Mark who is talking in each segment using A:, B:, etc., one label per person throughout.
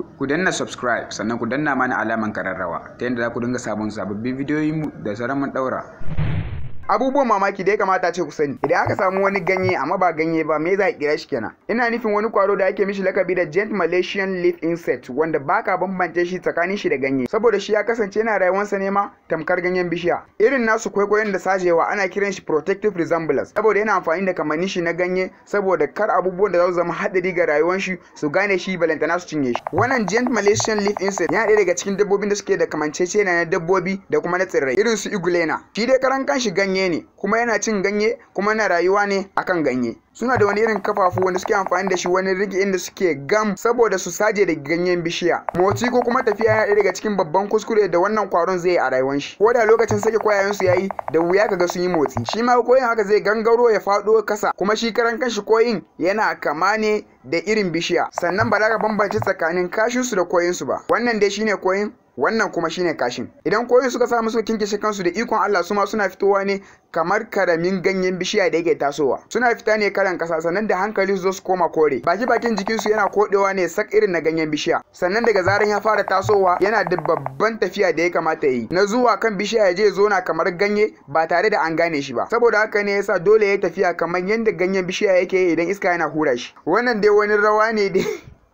A: ku danna subscribe sannan ku danna mana alaman kararrawa ta yadda za ku dinga sabon sababbin bidiyoyinmu da zarar mun daura abubuwan mamaki da ya kamata ce ku sani idan aka samu wani ganye amma ba ganye ba me za a kira shi kenan ina nufin wani kwaro da ake mishi lakabi da giant malaysian leaf insect wanda baka bambance shi tsakanin shi da ganye saboda shi ya kasance yana rayuwarsa ne ma tamkar ganyen bishiya irin nasu kwaikwayon da sajewa ana kiran shi protective resemblance saboda yana amfani da kamannin shi na ganye saboda kar abubuwan da za su zama hadari ga rayuwar shi su gane shi balantana su cinye shi wannan giant malaysian leaf insect yana ɗaya daga cikin dabbobin da suke da kamanceceniya na dabbobi da kuma na tsirrai irin su igulena shi dai karan kanshi ganye ganye ne kuma yana cin ganye kuma yana rayuwa ne akan ganye suna da wani irin kafafu wanda suke amfani da shi wani rigi inda suke gam saboda su saje da ganyen bishiya motsi ko kuma tafiya yana daga cikin babban kuskure da wannan kwaron zai yi a rayuwar shi ko da lokacin sake kwayayen su yayi da wuya kaga sun yi motsi shi ma koyin haka zai gangaro ya faɗo kasa kuma shi karan kanshi koyin yana kama ne da irin bishiya sannan ba za ka bambance tsakanin kashin su da koyin su ba wannan dai shine koyin wannan kuma shine kashin idan koyin suka samu suka kinkishe kansu da ikon Allah su ma suna fitowa ne kamar karamin ganyen bishiya da yake tasowa suna fita ne karan kasa sannan da hankali su zo su koma kore baki bakin jikin su yana kodewa ne sak irin na ganyen bishiya sannan daga zaran ya fara tasowa yana da babban tafiya da ya kamata yi na zuwa kan bishiya ya je zona kamar ganye ba tare da an gane shi ba saboda haka ne yasa dole ya tafiya kamar yadda ganyen bishiya yake yi idan iska yana hura shi wannan dai wani rawa ne dai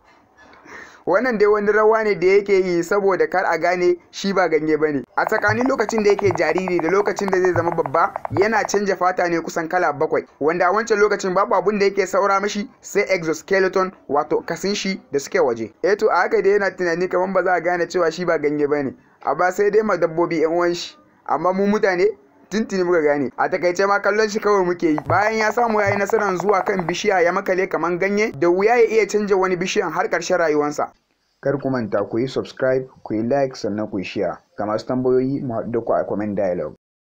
A: wannan dai wani rawa ne da yake yi saboda kar a gane shi ba ganye ba ne a tsakanin lokacin da yake jariri da lokacin da zai zama babba yana canja fata ne kusan kala bakwai wanda a wancan lokacin babu abun da yake saura mashi sai exoskeleton wato kasin shi da suke waje eh to a haka dai yana tunani kamar ba za a gane cewa shi ba ganye ba ne amma sai dai ma dabbobi yan uwan shi amma mu mutane tuntuni muka gane a takaice ma kallon shi kawai muke yi bayan ya samu yayi nasarar zuwa kan bishiya ya makale kaman ganye da wuya ya iya canja wani bishiyan har ƙarshen rayuwarsa kar ku manta ku yi subscribe ku yi like sannan ku yi share ga masu tambayoyi mu haɗu da ku a comment dialogue